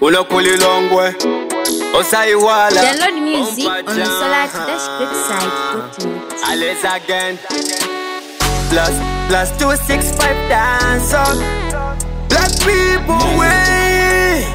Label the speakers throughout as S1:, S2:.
S1: unokulilongwe osaiwala
S2: Download music on the Solar Dash Great site.
S1: Alice again Plus, plus two, six, five dance on Black people way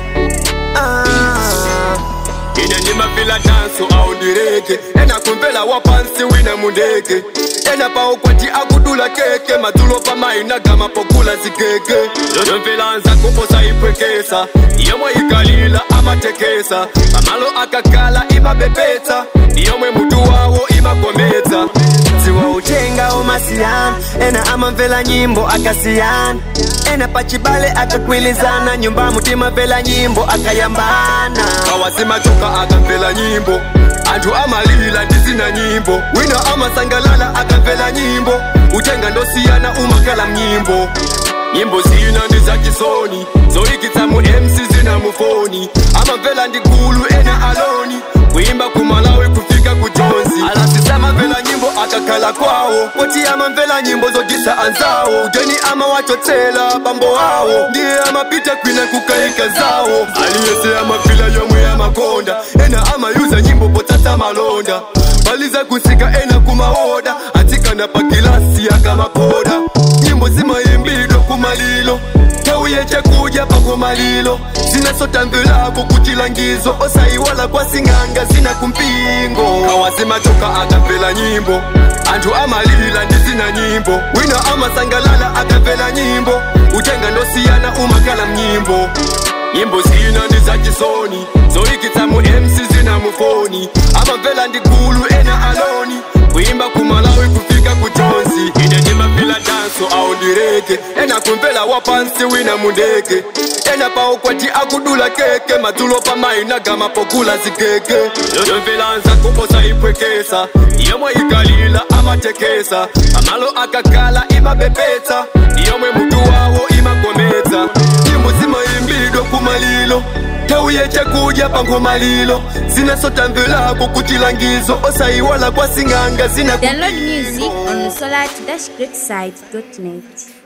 S1: ah. ine ndimafila danso aundireke ena kumvela wapansi wina mundeke ena paukwati akudula keke madzulo pamainagama pokula zikeke yomvelanza kuposa ipwekesa yomwe ikalila amatekesa pamalo akakala imabepetsa yomwe mutu wawo imakometsa dziwa utenga umasiyana ena amamvela nyimbo akasiyana ena pachibale akakwilizana nyumba mutima vela nyimbo akayambana kawasimachoka akamvela nyimbo anthu amalila ndizina nyimbo wina amasangalala akamvela nyimbo utenga ndosiyana umakhala mnyimbo nyimbo zina ndi zachisoni zoyikitsa mu mc zina mufoni amamvela ndi gulu ena aloni kuimba kumalawi kufika ku jonzi alasisa amamvela nyimbo akakhala kwawo poti amamvela nyimbo zodisa anzawo ujeni amawachotsela bambo awo ndiye amapita kwina kukayika zawo aliyese amafila yomwe amakonda ena amayuza nyimbo potsatsa malonda baliza kusika ena kumaoda atsikana pa gilasi akamapoda nyimbo zimayimbidwa kumalilo tauye chakudya pakumalilo zinasotamvelako kuchilangizo osayiwala kwasing'anga zina kumpingo kawasimachoka akamvela nyimbo anthu amalila ndi zina nyimbo wina amasangalala akamvela nyimbo utenga ndosiyana umakhala mnyimbo nyimbo zina ndi zachisoni zoyikitsa mu mc zina mufoni amamvela ndi gulu ena aloni kuimba kumalawi kufika ku jonzi ine ndimafila danso aundireke ena kumvela wapansi wina mundeke ena paukwati akudula keke madzulo pamainagama pokula zikeke yomvelanza kuposa ipwekesa yomwe ikalila amatekesa pamalo akakala imabepetsa yomwe mutu wawo imakometsa nyimbo zimayimbidwa kumalilo tauye chakudya pangomalilo zinasotamvelako kuchilangizo osayiwala kwasing'anga zina
S2: Download music on the Solar Dash Great site.